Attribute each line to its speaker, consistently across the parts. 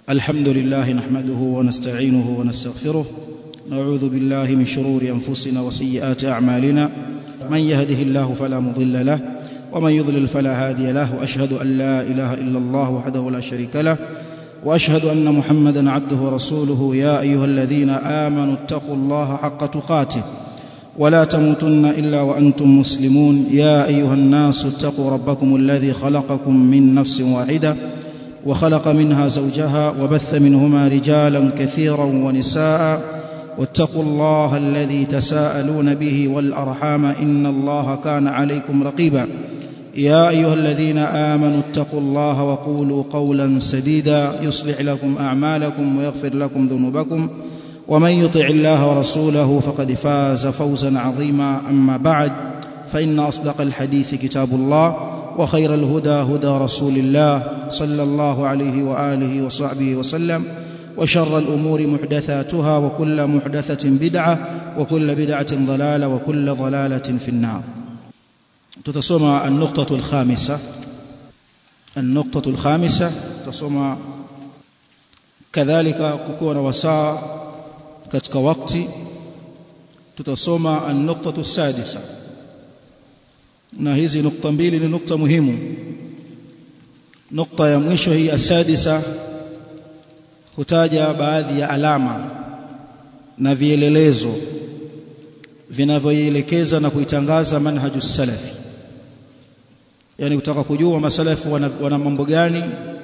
Speaker 1: الحمد لله نحمده ونستعينه ونستغفره نعوذ بالله من شرور انفسنا وسيئات اعمالنا من يهده الله فلا مضل له ومن يضلل فلا هادي له واشهد ان لا اله الا الله وحده لا شريك له واشهد ان محمدا عبده ورسوله يا ايها الذين امنوا اتقوا الله حق تقاته ولا تموتن الا وانتم مسلمون يا ايها الناس اتقوا ربكم الذي خلقكم من نفس واحده وخلق منها زوجها وبث منهما رجالا كثيرا ونساء واتقوا الله الذي تساءلون به والارحام ان الله كان عليكم رقيبا يا ايها الذين امنوا اتقوا الله وقولوا قولا سديدا يصلح لكم اعمالكم ويغفر لكم ذنوبكم ومن يطع الله ورسوله فقد فاز فوزا عظيما اما بعد فان اصدق الحديث كتاب الله وخير الهدى هدى رسول الله صلى الله عليه واله وصحبه وسلم وشر الامور محدثاتها وكل محدثه بدعه وكل بدعه ضلاله وكل ضلاله في النار tutasoma النقطه الخامسه النقطه الخامسه tutasoma kadhalika kukiwa na wasaa katika wakati tutasoma النقطه السادسه na hizi nukta mbili ni nukta muhimu nukta ya mwisho hii asadisa hutaja baadhi ya alama na vielelezo vinavyoielekeza na kuitangaza manhaju salafi yani kutaka kujua masalafu wana, wana mambo gani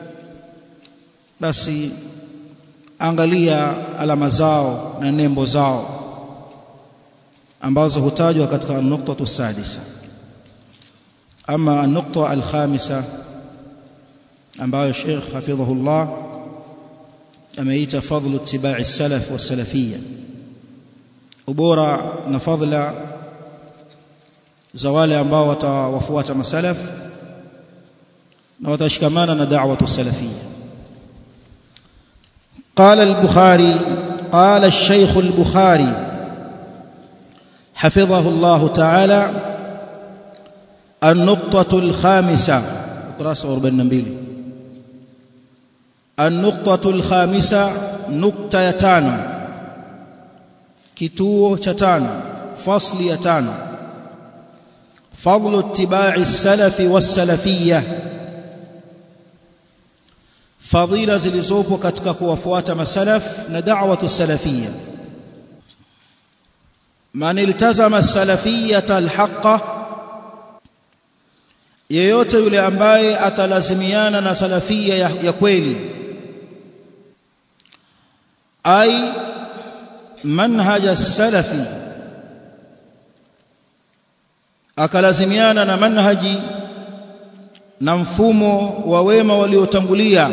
Speaker 1: basi angalia alama zao na nembo zao ambazo hutajwa katika nukta sadisa أما النقطة الخامسة ambayo Sheikh hafidhahullah ameita fadhlu ittiba'i salaf wa salafiyya ubora na fadhila za wale ambao watawafuata masalaf na watashikamana na da'watu salafiyya قال البخاري قال الشيخ البخاري حفظه الله تعالى النقطة الخامسة ukurasa 42 النقطة الخامسة نقطة ya tano kituo cha tano fasli ya tano فضل اتباع السلف والسلفية fadhila zilizopo katika kuwafuata masalaf na da'watu salafiyya man iltazama as-salafiyyata al-haqqa yeyote yule ambaye atalazimiana na salafia ya, ya kweli ai manhaja salafi akalazimiana na manhaji na mfumo wa wema waliotangulia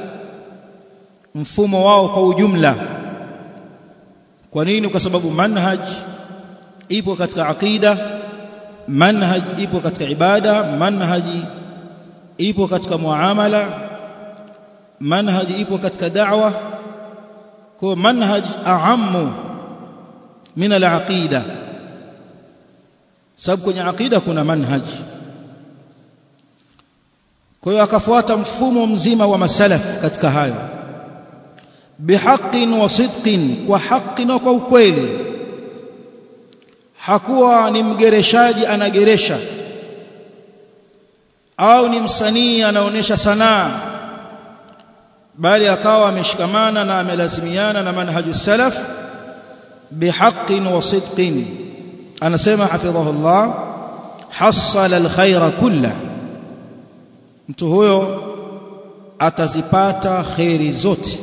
Speaker 1: mfumo wao kwa ujumla kwa nini kwa sababu manhaj ipo katika aqida manhaj ipo katika ibada manhaji ipo katika muamala manhaji ipo katika da'wa kwa manhaj a'ammu min al-aqida sababu kwenye aqida kuna manhaj kwa hiyo akafuata mfumo mzima wa masalaf katika hayo bihaqqin wa sidqin kwa haki na kwa ukweli hakuwa ni mgereshaji anageresha au ni msanii anaonesha sanaa bali akawa ameshikamana na amelazimiana na manhaju salaf bihaqqin wa sidqin anasema hafidhahullah hasala alkhaira kulla mtu huyo atazipata khairi zote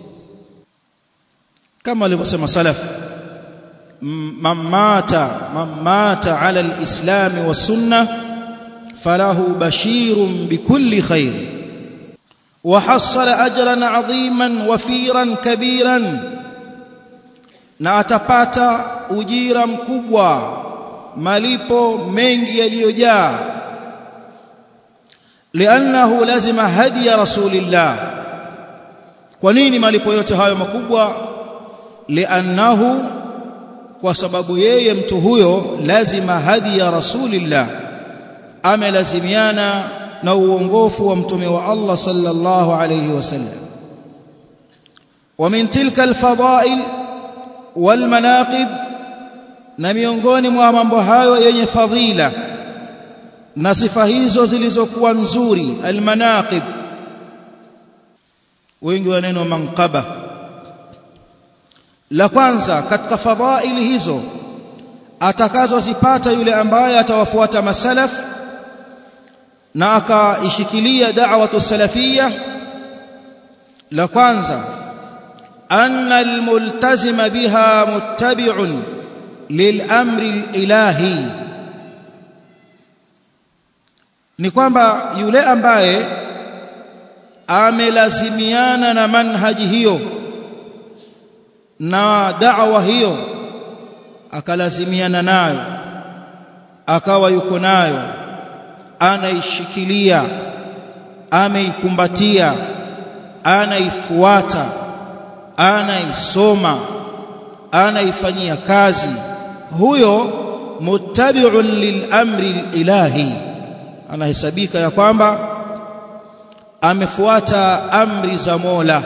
Speaker 1: kama alivyosema salaf من مات من مات على الإسلام والسنة فله بشير بكل خير وحصل أجرا عظيما وفيرا كبيرا na atapata ujira mkubwa malipo mengi yaliyojaa liannahu lazima hadi ya rasulillah kwa nini malipo yote hayo makubwa liannahu kwa sababu yeye mtu huyo lazima hadi ya rasulillah amelazimiana na uongofu wa mtume wa Allah sallallahu alayhi wasallam ومن تلك الفضائل والمناقب na miongoni mwa mambo hayo yenye fadhila na sifa hizo zilizokuwa nzuri almanaqib wengi wa neno manqaba la kwanza katika fadhaili hizo atakazozipata yule ambaye atawafuata masalaf na akaishikilia da'watu salafia la kwanza anna almultazima biha muttabi'un lil'amri alilahi ni kwamba yule ambaye amelazimiana na manhaji hiyo na da'wa hiyo akalazimiana nayo akawa yuko nayo anaishikilia ameikumbatia anaifuata anaisoma anaifanyia kazi huyo muttabi'un lilamri ilahi anahesabika ya kwamba amefuata amri za Mola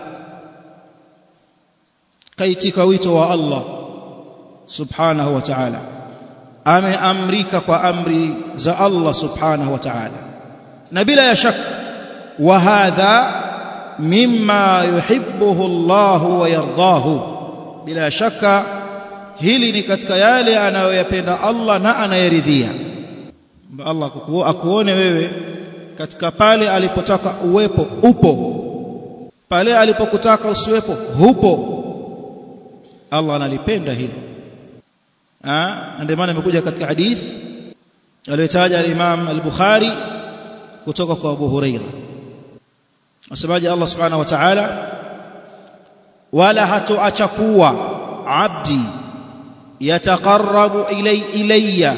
Speaker 1: kaitika wito wa Allah subhanahu wa ta'ala ameamrika kwa amri za Allah subhanahu wa ta'ala na bila ya shaka wa hadha mimma yuhibbuhu Allah wa yardahu bila shaka hili ni katika yale anayoyapenda Allah na anayeridhia Allah akuone wewe katika pale alipotaka uwepo upo pale alipokutaka usiwepo hupo Allah analipenda hilo ah ndio maana imekuja katika hadith aliyotaja al-Imam al-Bukhari kutoka kwa Abu Huraira Asemaje Allah Subhanahu wa Ta'ala wala hatuacha kuwa abdi yataqarrabu ilay ilayya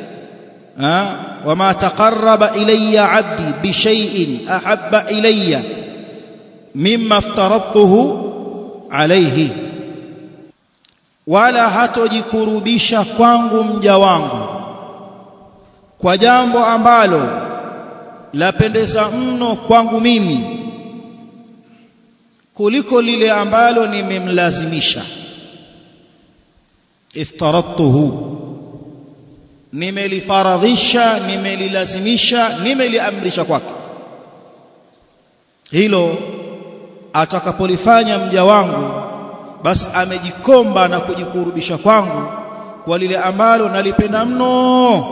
Speaker 1: وما تقرب إلي عبدي بشيء أحب إلي مما افترضته عليه wala hatojikurubisha kwangu mja wangu kwa jambo ambalo lapendeza mno kwangu mimi kuliko lile ambalo nimemlazimisha iftaradtuhu nimelifaradhisha nimelilazimisha nimeliamrisha kwake hilo atakapolifanya mja wangu basi amejikomba na kujikurubisha kwangu kwa lile ambalo nalipenda mno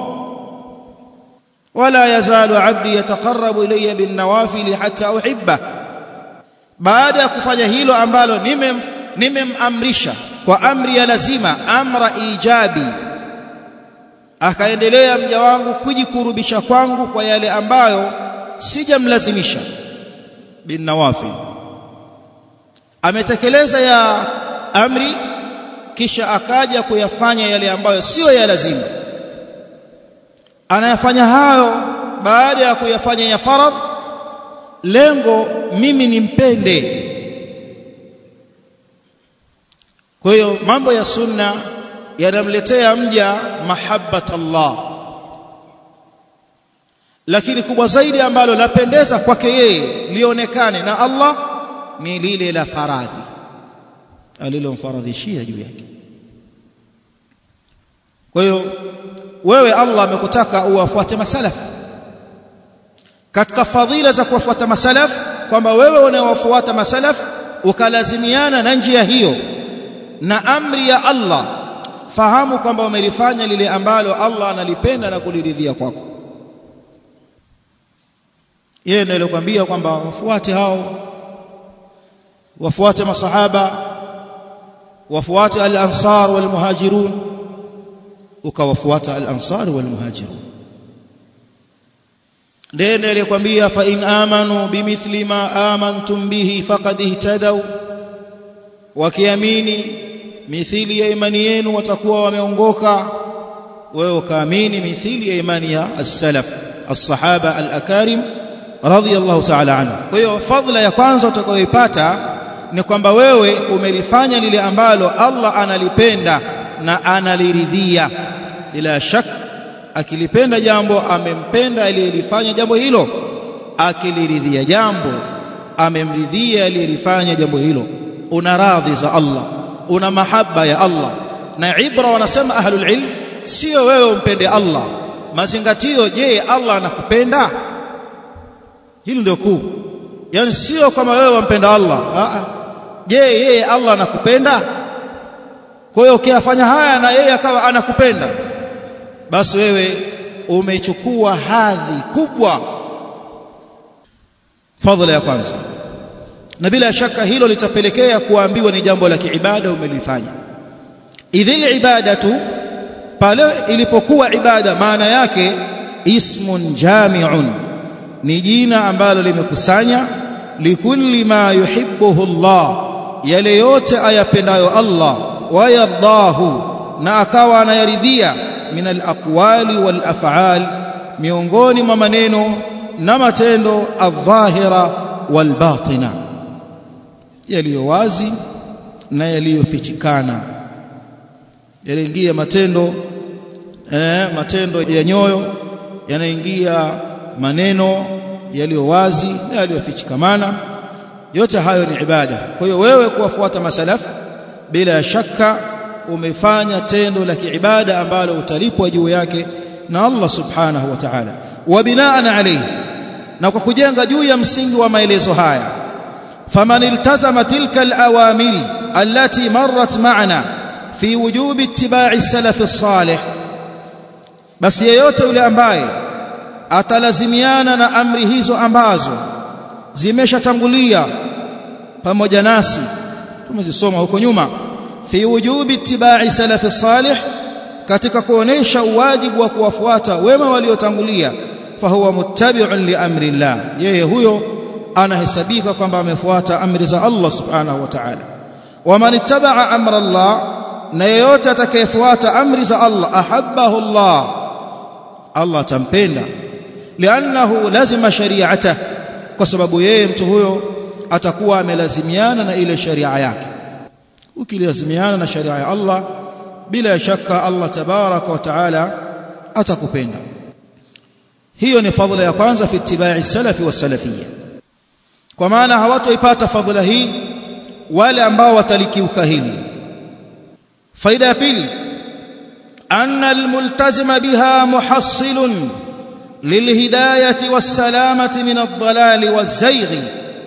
Speaker 1: wala yazalu abdi yataqarrabu ilayya bin nawafil hatta uhibba baada ya kufanya hilo ambalo nimem nimemamrisha kwa amri ya lazima amra ijabi akaendelea mja wangu kujikurubisha kwangu kwa yale ambayo sijamlazimisha bin nawafil ametekeleza ya amri kisha akaja kuyafanya yale ambayo sio ya lazima anayafanya hayo baada ya kuyafanya ya faradh lengo mimi nimpende kwa hiyo mambo ya sunna yanamletea mja mahabbat Allah lakini kubwa zaidi ambalo lapendeza kwake yeye lionekane na Allah ni lile la faradhi alilomfaradhishia juu yake kwa hiyo wewe Allah amekutaka uwafuate masalaf katika fadhila za kuwafuata masalaf kwamba wewe unawafuata masalaf ukalazimiana na njia hiyo na amri ya Allah fahamu kwamba umelifanya lile ambalo Allah analipenda na kuliridhia kwako yeye ndiye alikwambia kwamba wafuate hao wafuate masahaba wafuate al-ansar wal muhajirun ukawafuata al-ansar wal muhajirun ndiye alikwambia fa in amanu bimithli ma amantum bihi faqad ihtadaw wakiamini mithili ya imani yenu watakuwa wameongoka wewe ukaamini mithili ya imani ya as-salaf as-sahaba al-akarim radiyallahu ta'ala anhu kwa hiyo fadhila ya kwanza utakayoipata ni kwamba wewe umelifanya lile ambalo Allah analipenda na analiridhia bila shak akilipenda jambo amempenda aliyelifanya jambo hilo akiliridhia jambo amemridhia aliyelifanya jambo hilo una radhi za Allah una mahaba ya Allah na ibra wanasema ahlul ilm sio wewe umpende Allah mazingatio je Allah anakupenda hili ndio kuu yani sio kama wewe wampenda Allah a je yeye Allah anakupenda kwa hiyo ukiyafanya haya na yeye akawa anakupenda basi wewe umechukua hadhi kubwa fadhila ya kwanza na bila shaka hilo litapelekea kuambiwa ni jambo la kiibada umelifanya idhil ibadatu pale ilipokuwa ibada maana yake ismun jami'un ni jina ambalo limekusanya likulli ma yuhibbuhu Allah yale yote ayapendayo Allah wayardahu na akawa anayaridhia min alaqwali wal af'al miongoni mwa maneno na matendo adh-dhahira wal batina yaliyo wazi na yaliyofichikana yanaingia matendo eh, matendo ya nyoyo yanaingia maneno yaliyo wazi na yaliyofichikamana yote hayo ni ibada kwa hiyo wewe kuwafuata masalaf bila shaka umefanya tendo la kiibada ambalo utalipwa juu yake na Allah subhanahu wa ta'ala wa binaan alayhi na kwa kujenga juu ya msingi wa maelezo haya faman iltazama tilka alawamiri allati marrat ma'ana fi wujubi ittiba'i salaf as-salih basi yeyote yule ambaye atalazimiana na amri hizo ambazo zimeshatangulia pamoja nasi tumezisoma huko nyuma fi wujubi ittiba'i salaf as-salih katika kuonesha uwajibu wa kuwafuata wema waliotangulia fahuwa muttabi'un li amri Allah yeye huyo anahesabika kwamba amefuata amri za Allah subhanahu wa ta'ala waman ittaba'a amra Allah na yeyote atakayefuata amri za Allah ahabbahu Allah Allah atampenda liannahu lazima shari'ata kwa sababu yeye mtu huyo atakuwa amelazimiana na ile sharia yake ukilazimiana na sharia ya Allah bila shaka Allah tabaraka wa taala atakupenda hiyo ni fadhila ya kwanza fi ittibai salafi wa salafiyya kwa maana hawatoipata fadhila hii wale ambao watalikiuka hili faida ya pili anna almultazima biha muhassilun lilhidayati wassalamati min ad-dhalali waz-zayghi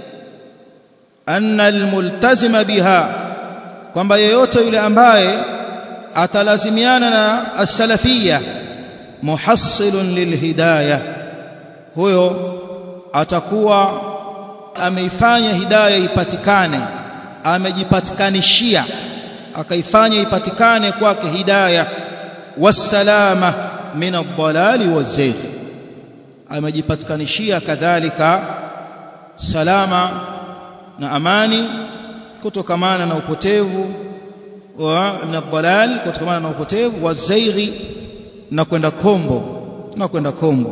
Speaker 1: anna almultazima biha kwamba yeyote yule ambaye atalazimiana na as-salafiyya muhassilun lilhidayah huyo atakuwa ameifanya hidayah ipatikane amejipatikanishia akaifanya ipatikane kwake hidayah wassalama min ad-dalali waz-zayg amejipatikanishia kadhalika salama na amani kutokamana na upotevu wa min ad-dalal kutokamana na upotevu waz-zayg na kwenda kombo na kwenda kombo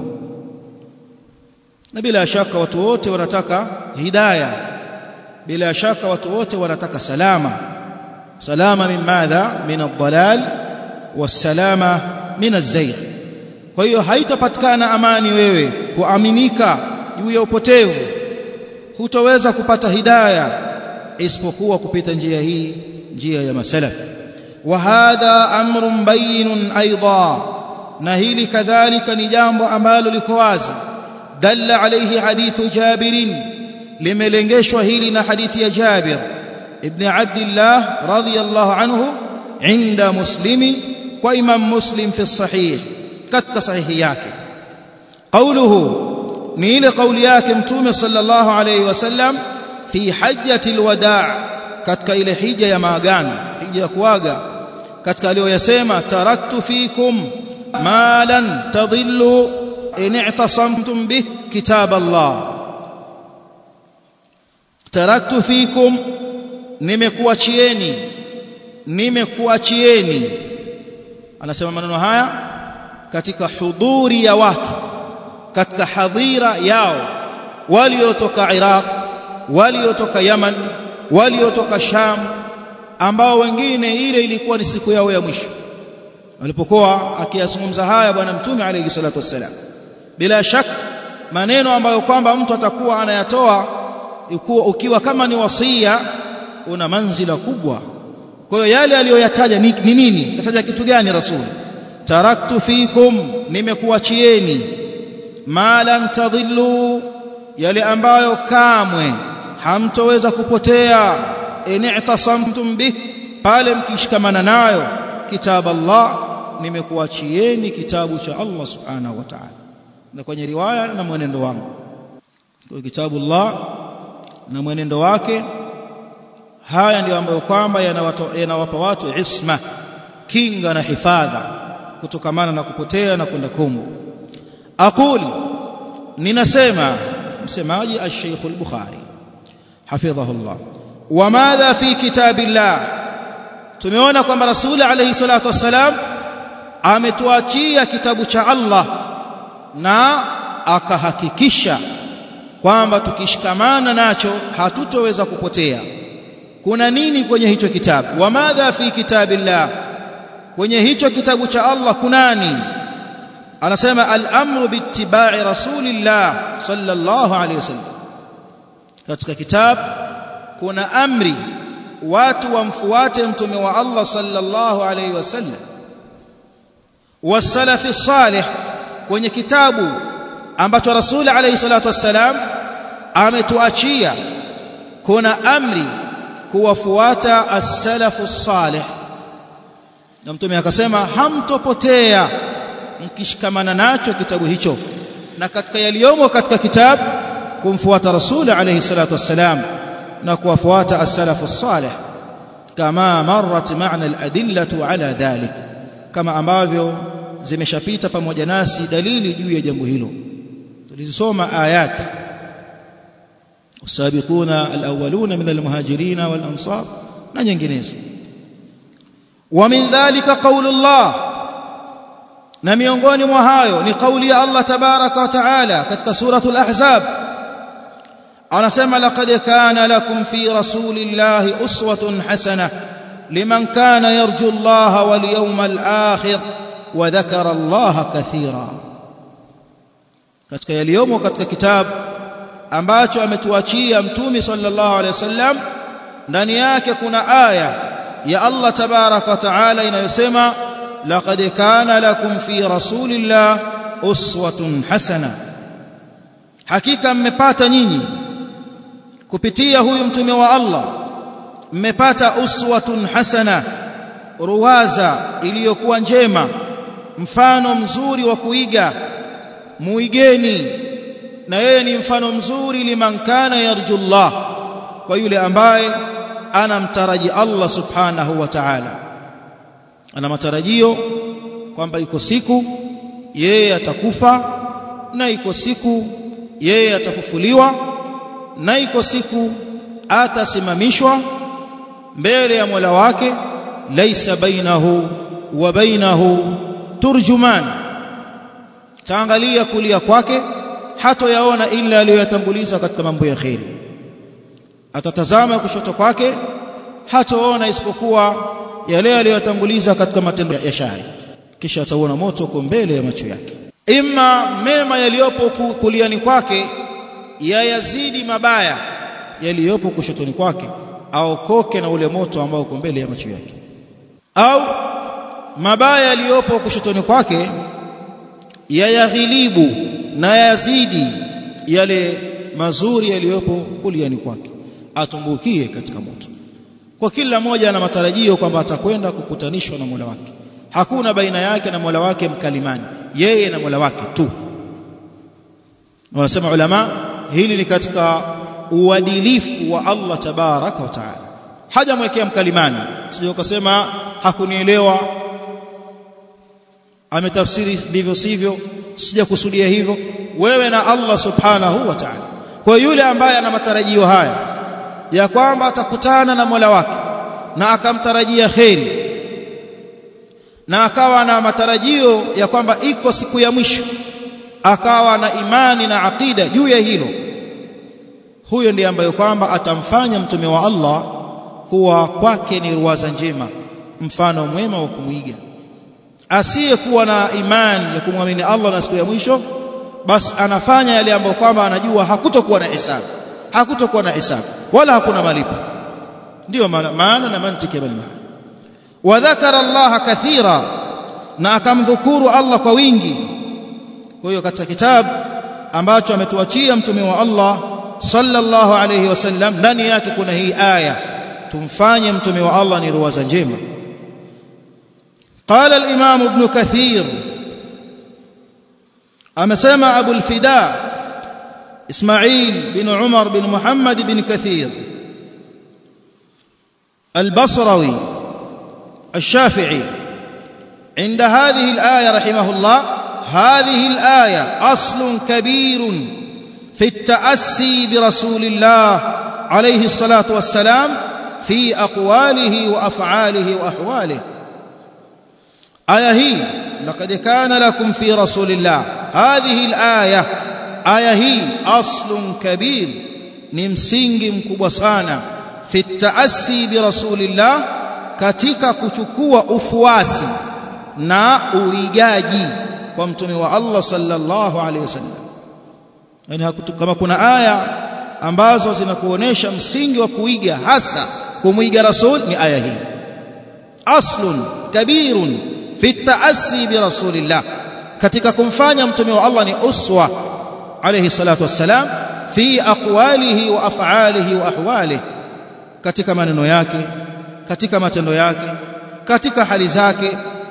Speaker 1: na bila shaka watu wote wanataka hidayah bila shaka watu wote wanataka salama salama min madha min ad-dalal was-salama min az-zayg kwa hiyo haitapatikana amani wewe kuaminika juu ya upotevu hutoweza kupata hidayah isipokuwa kupita njia hii njia ya masalaf wa hadha amrun bayinun aidan na hili kadhalika ni jambo ambalo liko wazi dalla alayhi hadithu jabirin limelengeshwa hili na hadithi ya Jabir ibn Abdullah radhiyallahu anhu inda muslimi kwa imam muslim fi sahih katika sahihi yake qawluhu ni ile kauli yake mtume sallallahu alayhi wasallam fi hajjati alwadaa katika ile hija ya maagano hija ya kuaga katika aliyoyasema taraktu fikum ma lan tadillu in i'tasamtum bih kitab Allah taraktu fikum nimekuachieni nimekuachieni anasema maneno haya katika hudhuri ya watu katika hadhira yao waliotoka Iraq waliotoka Yaman waliotoka Sham ambao wengine ile ilikuwa ni siku yao ya mwisho alipokuwa akiyazungumza haya bwana mtume alayhi salatu wassalam bila shaka maneno ambayo kwamba mtu atakuwa anayatoa ukiwa kama ni wasia una manzila kubwa kwa hiyo yale aliyoyataja ni nini kataja kitu gani rasul taraktu fikum nimekuachieni ma lan tadhillu yale ambayo kamwe hamtoweza kupotea in'tasamtum bih pale mkishikamana nayo kitabu Allah nimekuachieni kitabu cha Allah subhanahu wa ta'ala na kwenye riwaya na mwenendo wangu kwa kitabu Allah na mwenendo wake haya ndio ambayo kwamba yanawapa watu isma kinga na hifadha kutokamana na kupotea na kwenda kombo aqul ninasema msemaji al-Sheikh al-Bukhari hafidhahullah wa madha fi kitabillah tumeona kwamba rasuli alayhi salatu wassalam ametuachia kitabu cha Allah na akahakikisha kwamba tukishikamana nacho hatutoweza kupotea kuna nini kwenye hicho kitabu wa madha fi kitabillah kwenye hicho kitabu cha Allah kunani anasema al-amru biittiba'i rasulillah sallallahu alayhi wasallam katika kitabu kuna amri watu wamfuate mtume wa Allah sallallahu alayhi wasallam wasalafi salih kwenye kitabu ambacho rasuli alayhi salatu wassalam ametuachia kuna amri kuwafuata as-salafu salih na mtume akasema hamtopotea mkishikamana nacho kitabu hicho na katika yaliyomo katika kitabu kumfuata rasuli alayhi salatu wassalam na kuwafuata as-salafu salih kama marrat ma'na al-adillatu ala dhalik kama ambavyo zimeshapita pamoja nasi dalili juu ya jambo hilo tulizisoma ayat السابقون الأولون من المهاجرين والأنصار na nyinginezo ومن ذلك قول الله na miongoni mwa hayo ni kauli ya Allah tabaraka wa taala katika suratul ahzab anasema laqad kana lakum fi rasulillahi uswatun hasanah liman kana yarju Allah wal yawmal akhir wa dhakara Allah kathira katika yaliyomo katika kitabu ambacho ametuachia mtume sallallahu alaihi wasallam ndani yake kuna aya ya Allah tabaraka wa taala inayosema laqad kana lakum fi rasulillah uswatun hasana hakika mmepata nyinyi kupitia huyu mtume wa Allah mmepata uswatun hasana ruwaza iliyokuwa njema mfano mzuri wa kuiga muigeni na yeye ni mfano mzuri liman kana yarjullah kwa yule ambaye anamtaraji Allah subhanahu wa ta'ala ana matarajio kwamba iko siku yeye atakufa na iko siku yeye atafufuliwa na iko siku atasimamishwa mbele ya Mola wake laisa bainahu wa bainahu turjuman taangalia kulia kwake hatoyaona ila aliyoyatanguliza katika mambo ya kheri atatazama kushoto kwake hatoona isipokuwa yale aliyotanguliza katika matendo ya shari kisha ataona moto uko mbele ya macho yake imma mema yaliyopo kuliani kwake yayazidi mabaya yaliyopo kushotoni kwake aokoke na ule moto ambao uko mbele ya macho yake au mabaya yaliyopo kushotoni kwake yayaghilibu na yazidi yale mazuri yaliyopo kuliani kwake atumbukie katika moto kwa kila mmoja ana matarajio kwamba atakwenda kukutanishwa na Mola wake hakuna baina yake na Mola wake mkalimani yeye na Mola wake tu wanasema ulama hili ni katika uadilifu wa Allah tabaraka wa taala hajamwekea mkalimani sio ukasema hakunielewa ametafsiri ndivyo sivyo sijakusudia hivyo wewe na Allah subhanahu wa ta'ala kwa yule ambaye ana matarajio haya ya kwamba atakutana na Mola wake na akamtarajia kheri na akawa na matarajio ya kwamba iko siku ya mwisho akawa na imani na akida juu ya hilo huyo ndiye ambaye kwamba atamfanya mtume wa Allah kuwa kwake ni ruwaza njema mfano mwema wa kumwiga asiyekuwa na imani ya kumwamini Allah na siku ya mwisho basi anafanya yale ambayo kwamba anajua hakutokuwa na hisabu hakutokuwa na hisabu wala hakuna malipo ndio maana na mantiki ya bal maana wa dhakara Allah kathira na akamdhukuru Allah kwa wingi kwa hiyo katika kitabu ambacho ametuachia mtume wa Allah sallallahu alayhi wasallam ndani yake kuna hii aya tumfanye mtume wa Allah ni ruwaza njema قال الإمام ابن كثير أمسمع أبو الفداء إسماعيل بن عمر بن محمد بن كثير البصروي الشافعي عند هذه الآية رحمه الله هذه الآية أصل كبير في التأسي برسول الله عليه الصلاة والسلام في أقواله وأفعاله وأحواله آية هي لقد كان لكم في رسول الله هذه الآية آية هي أصل كبير نمسنج مكبسانا في التأسي برسول الله katika kuchukua ufuasi na uigaji kwa mtume wa Allah sallallahu alaihi wasallam yani kama kuna aya ambazo zinakuonesha msingi wa kuiga hasa kumuiga rasul ni aya hii aslun kabirun fi taassi bi rasulillah katika kumfanya mtume wa Allah ni uswa alayhi salatu wassalam fi aqwalihi wa af'alihi wa ahwalihi katika maneno yake katika matendo yake katika hali zake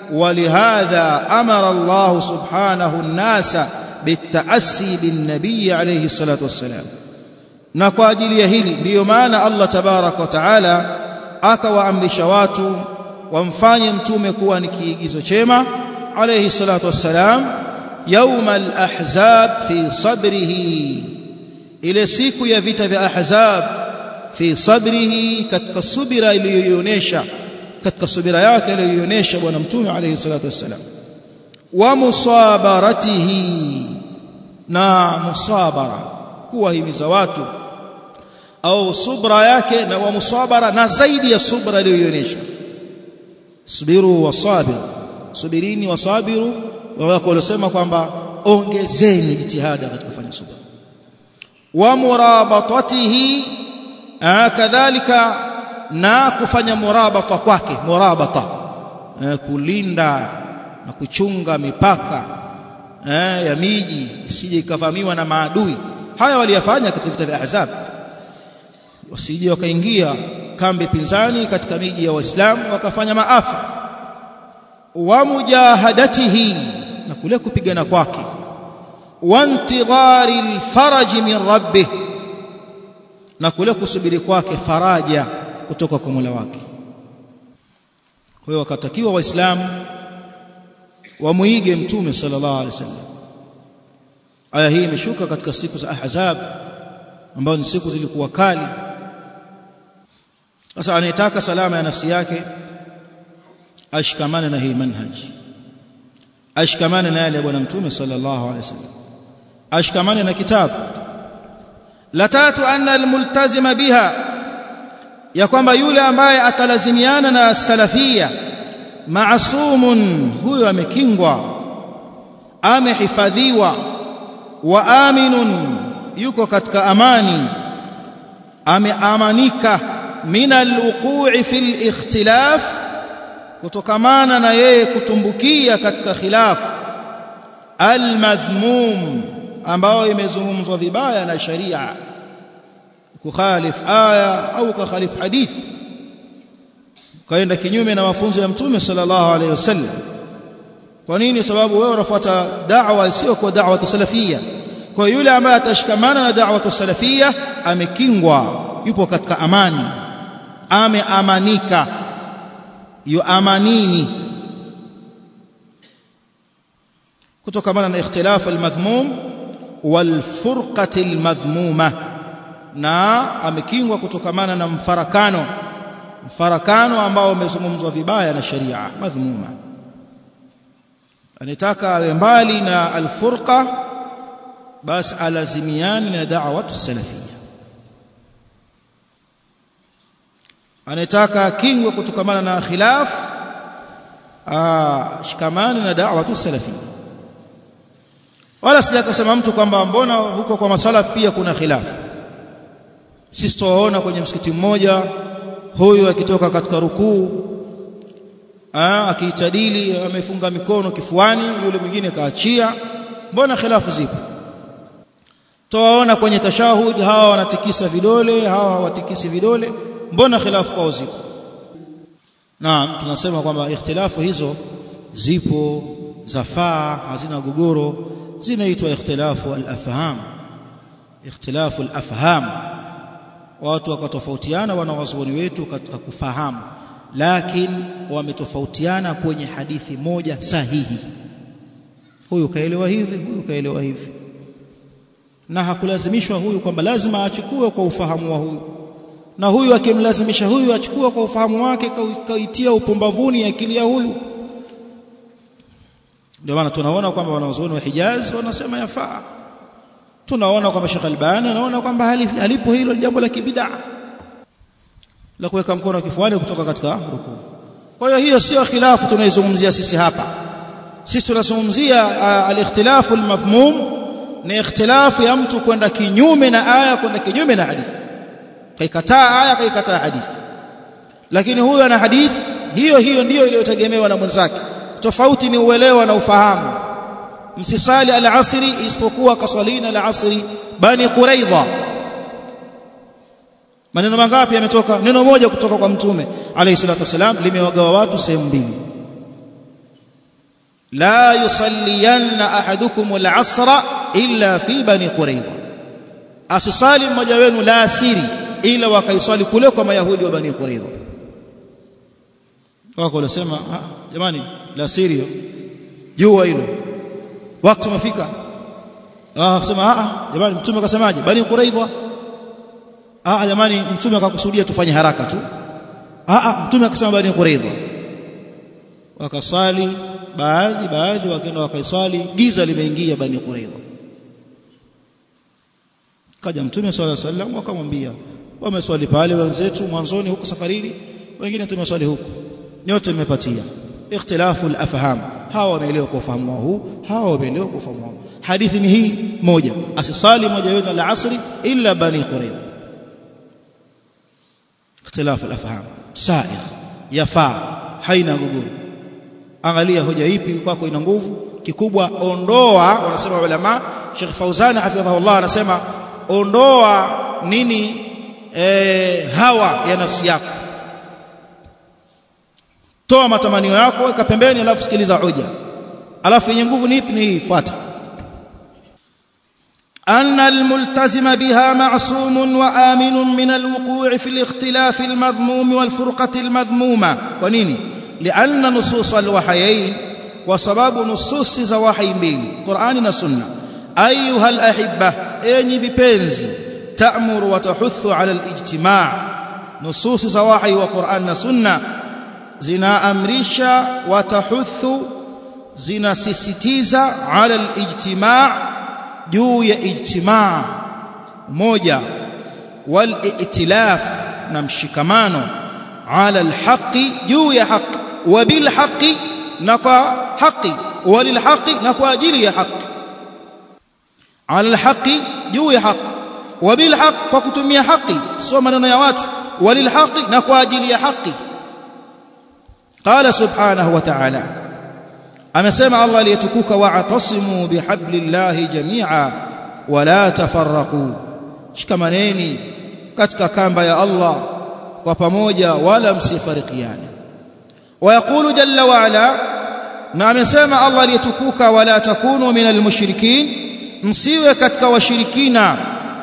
Speaker 1: ولهذا أمر الله سبحانه الناس بالتأسي بالنبي عليه الصلاة والسلام na kwa ajili ya hili ndiyo maana Allah tabaraka wa taala akawaamrisha watu wamfanye mtume kuwa ni kiigizo chema alayhi salatu wassalam يوم الأحزاب في صبره ile siku ya vita vya ahzab fi sabrihi katika subira iliyoonyesha katika subira yake aliyoonyesha bwana mtume alayhi salatu wassalam wa musabaratihi na musabara kuwahimiza watu au subra yake na wa musabara na zaidi ya subra aliyoonyesha subiru wasabir subirini wasabiru wako walisema kwamba ongezeni jitihada katika kufanya subra wa murabatatihi kadhalika na kufanya murabata kwake murabata kulinda na kuchunga mipaka ya miji isije ikavamiwa na maadui haya waliyafanya katika vita vya ahzab wasije wakaingia kambi pinzani katika miji ya waislamu wakafanya maafa wa mujahadatihi na kule kupigana kwake wantidhari alfaraj min rabbih na kule kusubiri kwake faraja kutoka kwa Mola wake kwa hiyo wakatakiwa waislamu wamuige mtume sallallahu alaihi wasallam aya hii imeshuka katika siku za ahzab ambazo ni siku zilikuwa kali sasa anayetaka salama ya nafsi yake ashikamane na hii manhaj ashikamane na yale ya bwana mtume sallallahu alaihi wasallam ashikamane na kitabu la tatu anna almultazima biha ya kwamba yule ambaye atalazimiana na salafia maasumun huyo amekingwa amehifadhiwa wa aminun yuko katika amani ameamanika min alwuqu'i fil ikhtilaf kutokamana na yeye kutumbukia katika khilaf almadhmum ambao imezungumzwa vibaya na sharia kukhalif aya au kukhalif hadith kaenda kinyume na mafunzo ya mtume sallallahu alaihi wasallam kwa nini sababu wewe unafuata da'wa sio kwa da'wa salafia kwa yule ambaye atashikamana na da'wa salafia amekingwa yupo katika amani ameamanika yuamanini kutokamana na ikhtilaf almadhmum walfurqati almadhmuma na amekingwa kutokamana na mfarakano mfarakano ambao umezungumzwa vibaya na sharia madhmuma anataka awe mbali na alfurqa basi alazimiani na da'watu salafia anataka kingwe kutokamana na khilaf shikamani na da'watu salafia wala sija kusema mtu kwamba mbona huko kwa masalaf pia kuna khilaf sisi tuwaona kwenye msikiti mmoja huyu akitoka katika rukuu akiitadili amefunga mikono kifuani yule mwingine kaachia mbona khilafu zipo towaona kwenye tashahud hawa wanatikisa vidole hawa hawatikisi vidole mbona khilafu kwao zipo naam tunasema kwamba ikhtilafu hizo zipo zafaa hazina gogoro zinaitwa ikhtilafu al-afham ikhtilafu al-afham watu wakatofautiana wanawazuoni wetu katika kufahamu lakini wametofautiana kwenye hadithi moja sahihi huyu kaelewa hivi huyu kaelewa hivi na hakulazimishwa huyu kwamba lazima achukue kwa ufahamu wa huyu na huyu akimlazimisha huyu achukue kwa ufahamu wake kaitia upumbavuni akili ya huyu ndio maana tunaona kwamba wanazuoni wa Hijaz wanasema yafaa tunaona kwamba Sheikh Albani anaona kwamba halipo hilo jambo la kibidaa la kuweka mkono kifuani kutoka katika rukuu kwa hiyo hiyo sio khilafu tunaizungumzia sisi hapa sisi tunazungumzia uh, al-ikhtilafu al-mafhum ni ikhtilafu ya mtu kwenda kinyume na aya kwenda kinyume na hadithi kaikataa aya kaikataa hadithi lakini huyo ana hadithi hiyo hiyo ndiyo iliyotegemewa na mwenzake tofauti ni uelewa na ufahamu msisali al-asri isipokuwa kaswalina al-asri bani quraidha maneno mangapi yametoka neno moja kutoka kwa mtume alayhi salatu wasalam limewagawa watu sehemu mbili la yusalliyanna ahadukum al-asra illa fi bani quraidha asisali mmoja wenu la asiri ila wakaiswali kule kwa mayahudi wa bani quraidha wako walisema jamani la asiri jua hilo wakati umefika ah akasema ah jamani mtume akasemaje bani quraidha ah jamani mtume akakusudia tufanye haraka tu ah mtume akasema bani quraidha wakaswali baadhi baadhi wakaenda wakaiswali giza limeingia bani quraidha kaja mtume swalla sallam wakamwambia wameswali pale wenzetu mwanzoni huko safarini wengine tumeswali huko nyote mmepatia ikhtilafu al-afham hawa wameelewa kwa ufahamu wao huu hawa wameelewa kwa ufahamu wao hadithi ni hii moja asisali moja wenu al-asri illa bani quraidha ikhtilafu al-afham sa'ir yafaa haina guguru angalia hoja ipi kwako ina nguvu kikubwa ondoa wanasema ulama Sheikh Fauzan hafidhahullah anasema ondoa nini e, hawa ya nafsi yako toa matamanio yako weka pembeni alafu sikiliza hoja alafu yenye nguvu ni ipi ni hii fuata أن الملتزم بها معصوم وآمن من الوقوع في الاختلاف المذموم والفرقة المذمومة ونيني لأن نصوص الوحيين وسبب نصوص زواحي بين قرآن والسنة أيها الأحبة أني ببنزي تأمر وتحث على الاجتماع نصوص زواحي وقرآن والسنة زنا أمريشا وتحث زنا سيستيزا على الاجتماع juu ya ijtimaa moja wal i'tilaf na mshikamano ala alhaqi juu ya haki wa bil haqi na kwa haki walil haqi na kwa ajili ya haki ala alhaqi juu ya haki wa bil haqi kwa kutumia haki sio maneno ya watu walil haqi na kwa ajili ya haki qala subhanahu wa ta'ala amesema Allah aliyetukuka wa'tasimu bihablillahi jami'a wala tafarraqu shikamaneni katika kamba ya Allah kwa pamoja wala msifarikiane ويقول جل وعلا na amesema Allah aliyetukuka wala takunu minal mushrikin msiwe katika washirikina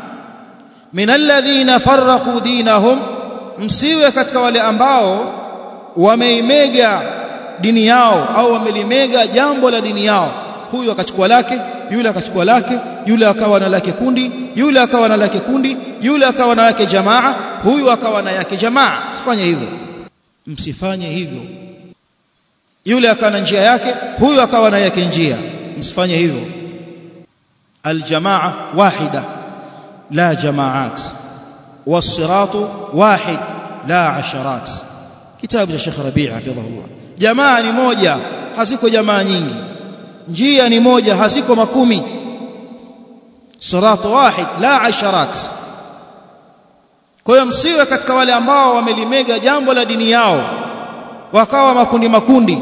Speaker 1: minal ladhina farraqu dinahum msiwe katika wale ambao wameimega dini yao au wamelimega jambo la dini yao huyu akachukua lake yule akachukua lake yule akawa na lake kundi yule akawa na lake kundi yule akawa na yake jamaa huyu akawa na yake jamaa msifanye hivyo msifanye hivyo yule akawa na njia yake huyu akawa na yake njia msifanye hivyo aljamaa wahida la jamaat والصراط واحد لا عشرات كتاب الشيخ ربيع حفظه الله jamaa ni moja haziko jamaa nyingi njia ni moja haziko makumi sirat wahid la asharat kwa hiyo msiwe katika wale ambao wamelimega jambo la dini yao wakawa makundi makundi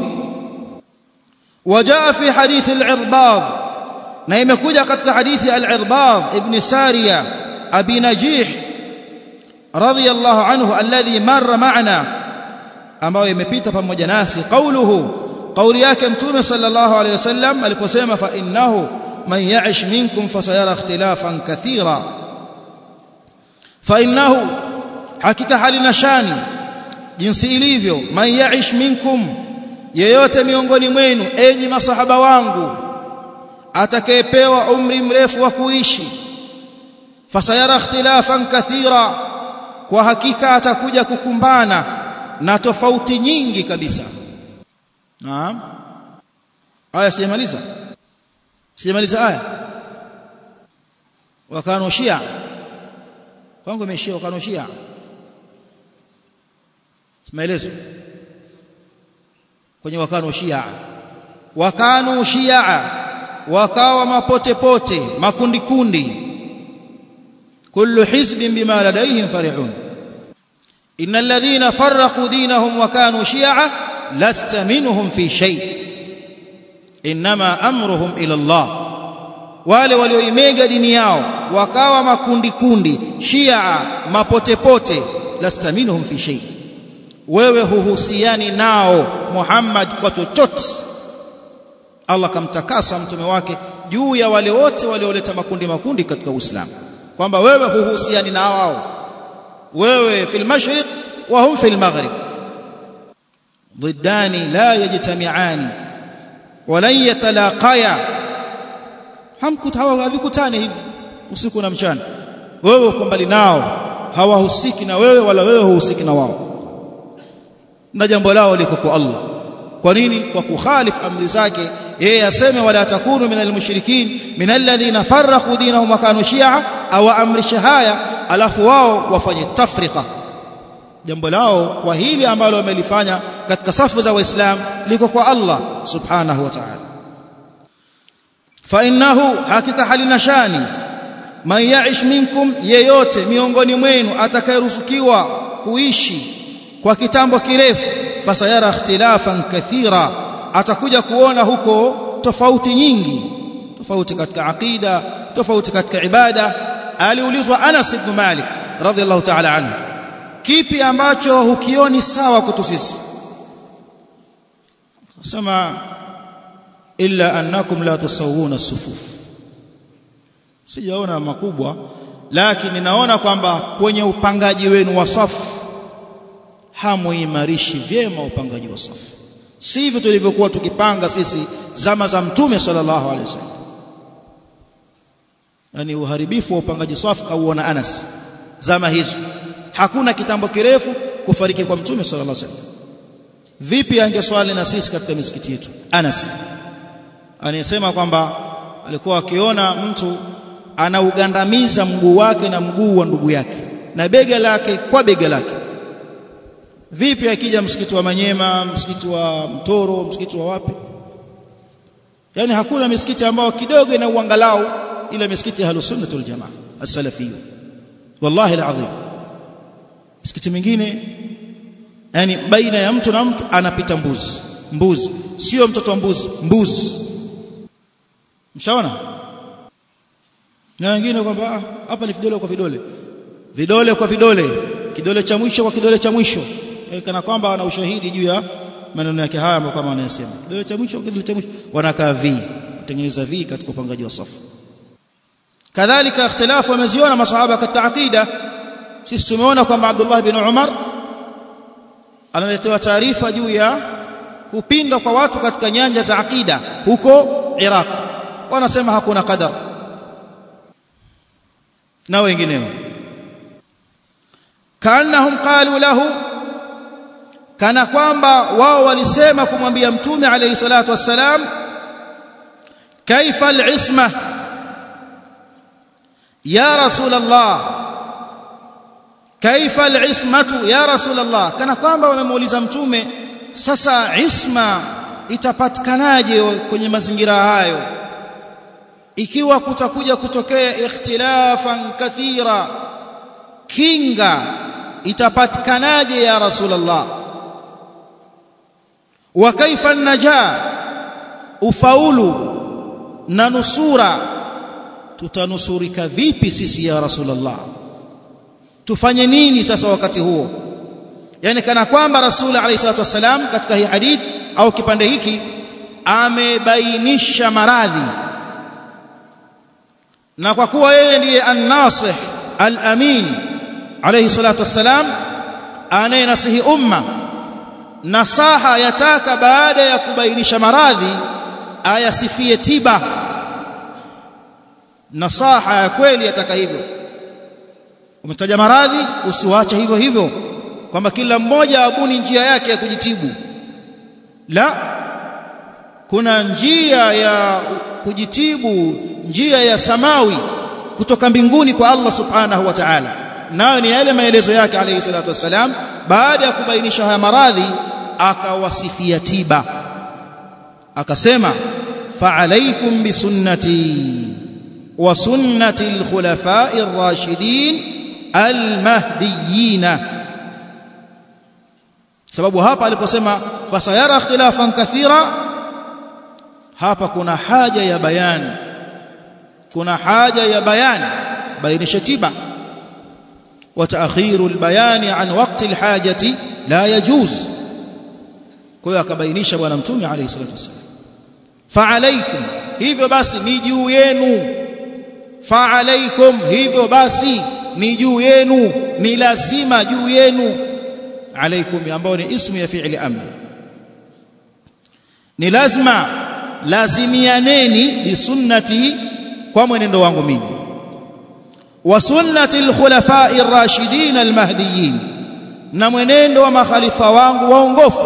Speaker 1: wajaa fi hadithi al-irbad na imekuja katika hadithi al-irbad ibn sariya abi najih radiyallahu anhu alladhi marra ma'ana ambayo imepita pamoja nasi qauluhu qauli yake mtume sallallahu alayhi wasallam aliposema fa innahu man ya'ish minkum fasayara ikhtilafan kathira fa innahu hakika halina shani jinsi ilivyo man ya'ish minkum yeyote miongoni mwenu enyi masahaba wangu atakayepewa umri mrefu wa kuishi fasayara ikhtilafan kathira kwa hakika atakuja kukumbana na tofauti nyingi kabisa naam aya sijamaliza sijamaliza aya wakano shia kwangu imeishia wakano shia maelezo kwenye wakano shia wakano shia wakawa mapote pote makundi kundi kullu hizbin bima ladayhim farihun innal ladhina farraqu dinahum wa kanu shi'a lasta minhum fi shay inma amruhum ila Allah wale walioimega dini yao wakawa makundi kundi shia mapote pote lasta minhum fi shay wewe huhusiani nao Muhammad kwa chochote Allah kamtakasa mtume wake juu ya wale wote walioleta makundi makundi katika Uislamu kwamba wewe huhusiani na wao wewe fil mashriq wa hum fil maghrib ضدان لا يجتمعان ولن يتلاقيا havikutani hivi usiku na mchana wewe uko mbali nao hawahusiki na wewe wala wewe huhusiki na wao na jambo lao liko kwa Allah kwa nini kwa kukhalif amri zake yeye aseme wala takunu minal mushrikin minal ladhina farraqu dinahum wa kanu shi'a au amrisha haya alafu wao wafanye tafrika jambo lao kwa hili ambalo wamelifanya katika safu za waislamu liko kwa Allah subhanahu wa ta'ala fa innahu hakika halina shani man ya'ish minkum yeyote miongoni mwenu atakayeruzukiwa kuishi kwa kitambo kirefu fasayara ikhtilafan kathira atakuja kuona huko tofauti nyingi tofauti katika aqida tofauti katika ibada aliulizwa Anas ibn Malik radhiallahu ta'ala anhu kipi ambacho hukioni sawa kwetu sisi sema illa annakum la tusawuna sufuf sijaona makubwa lakini naona kwamba kwenye upangaji wenu wa safu hamuimarishi vyema upangaji wa safu sivyo tulivyokuwa tukipanga sisi zama za mtume sallallahu alaihi wasallam yani uharibifu wa upangaji safu kauona Anas zama hizo hakuna kitambo kirefu kufariki kwa mtume sallallahu alaihi wasallam vipi angeswali na sisi katika misikiti yetu Anas anasema kwamba alikuwa akiona mtu anaugandamiza mguu wake na mguu wa ndugu yake na bega lake kwa bega lake vipi akija msikiti wa Manyema msikiti wa Mtoro msikiti wa wapi yani hakuna misikiti ambayo kidogo ina uangalau ila misikiti ya Ahlusunnah wal Jamaa as-salafiyyu wallahi alazim misikiti mingine yani baina ya mtu na mtu anapita mbuzi mbuzi sio mtoto wa mbuzi mbuzi mshaona na wengine kwamba hapa ni vidole kwa vidole vidole kwa vidole kidole cha mwisho kwa kidole cha mwisho e, kana kwamba wana ushahidi juu ya maneno yake haya ambayo kama wanayasema kidole cha mwisho kwa kidole cha mwisho wanakaa vi kutengeneza vi katika upangaji wa safu kadhalika ikhtilafu wameziona masahaba katika aqida sisi tumeona kwamba Abdullah bin Umar analetewa taarifa juu ya kupinda kwa watu katika nyanja za aqida huko Iraq wanasema hakuna qadar na wengineo kaannahum qalu lahu kana kwamba wao walisema kumwambia mtume alayhi salatu wassalam kaifa al-isma ya rasul Allah kaifa al-ismatu ya rasul Allah kana kwamba wamemuuliza mtume sasa isma itapatikanaje kwenye mazingira hayo ikiwa kutakuja kutokea ikhtilafan kathira kinga itapatikanaje ya rasulullah wa kaifa najaa ufaulu na nusura tutanusurika vipi sisi ya rasulullah tufanye nini sasa wakati huo yani kana kwamba rasul alayhi salatu wasalam katika hii hadith au kipande hiki amebainisha maradhi na kwa kuwa yeye ndiye an-nasih al-amin alayhi salatu wassalam anayenasihi umma nasaha yataka baada ya kubainisha maradhi ayasifie tiba nasaha ya kweli yataka hivyo umetaja maradhi usiwache hivyo hivyo kwamba kila mmoja abuni njia yake ya kujitibu la kuna njia ya kujitibu njia ya samawi kutoka mbinguni kwa Allah subhanahu wa ta'ala nayo ni yale maelezo yake alayhi salatu wassalam baada ya kubainisha haya maradhi akawasifia tiba akasema fa'alaykum bisunnati wa sunnati al-khulafa'i ar-rashidin al-mahdiyyin sababu hapa aliposema fasayara ikhtilafan kathira hapa kuna haja ya bayani kuna haja ya bayani bainisha tiba وتأخير البيان عن وقت الحاجة لا يجوز kwa hiyo akabainisha bwana mtume alayhi salatu wasallam fa'alaykum hivyo basi ni juu yenu fa'alaykum hivyo basi ni juu yenu ni lazima juu yenu alaykum ambao ni ismu ya fi'li amr ni lazima lazimianeni bi sunnati kwa mwenendo wangu mimi wa sunnati al-khulafa'i ar-rashidin al-mahdiyyin na mwenendo wa makhalifa wangu waongofu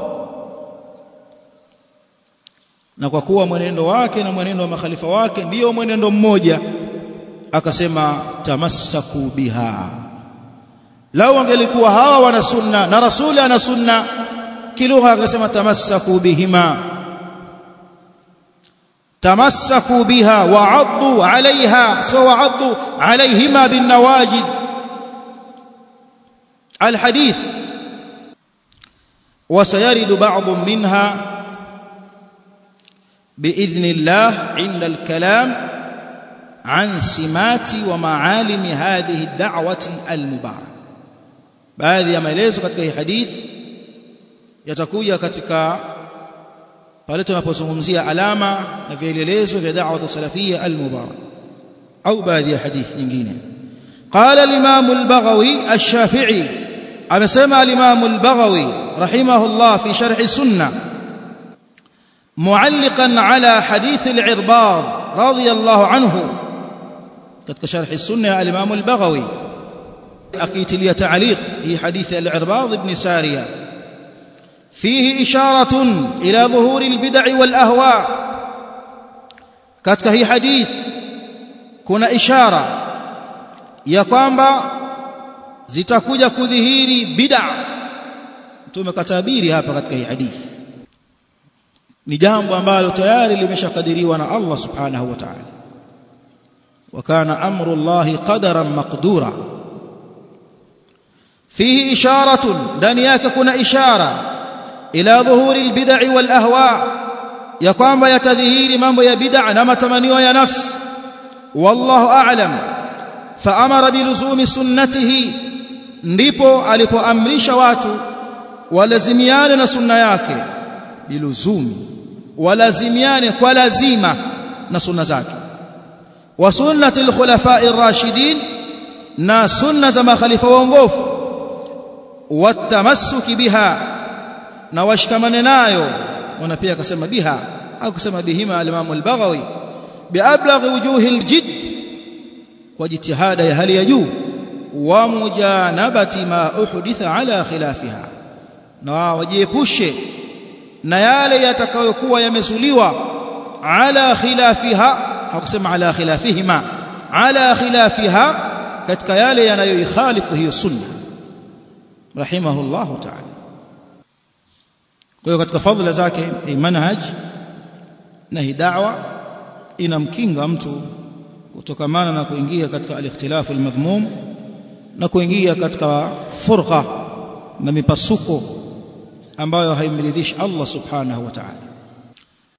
Speaker 1: na kwa kuwa mwenendo wake na mwenendo wa makhalifa wake ndiyo mwenendo mmoja akasema tamassaku biha lau angelikuwa hawa wana sunna na rasuli ana sunna kilugha akasema tamassaku bihima tamassaku biha wa'addu 'alayha so wa'addu 'alayhima bin nawajid الحديث وسيرد بعض منها باذن الله عند الكلام عن سمات ومعالم هذه الدعوه المباركه baadhi ya maelezo katika hii hadithi yatakuja katika pale tunapozungumzia alama na vielelezo vya da'wa salafia al-mubarak au baadhi ya hadithi nyingine قال الامام البغوي الشافعي amesema al-imam al-baghawi rahimahullah fi sharh sunnah معلقا على حديث العرباض رضي الله عنه katika sharh sunnah al-imam al-baghawi akitilia ta'liq hi hadith al-irbad ibn sariya فيه إشارة إلى ظهور البدع والأهواء katika hii hadith kuna ishara ya kwamba zitakuja kudhihiri bid'a mtume katabiri hapa katika hii hadithi ni jambo ambalo tayari limeshakadiriwa na Allah subhanahu wa ta'ala wa kana amru Allah qadaran maqdura fihi isharatun ndani yake kuna ishara ila dhuhuri albid'i wal ahwa ya kwamba yatadhihiri mambo ya bid'a na matamanio ya nafsi wallahu a'lam fa amara biluzumi sunnatihi ndipo alipoamrisha watu walazimiane na sunna yake biluzumi walazimiane kwa lazima na sunna zake wa sunnati alkhulafa'i ar-rashidin na sunna za makhalifa waongofu watamassuki biha na washikamane nayo wana pia akasema biha au kusema bihima al-Imam al-Baghawi biablagh wujuhi al-jidd kwa jitihada ya hali ya juu wa mujanabati ma uhditha ala khilafiha na wajiepushe na yale yatakayokuwa yamezuliwa ala khilafiha hakusema ala khilafihima ala khilafiha katika yale yanayoikhalifu hiyo sunna rahimahullahu ta'ala kwa hiyo katika fadhila zake hii manhaj na hii da'wa inamkinga mtu kutokamana na kuingia katika al-ikhtilaf al-madhmum na kuingia katika furqa na mipasuko ambayo haimridhishi Allah subhanahu wa ta'ala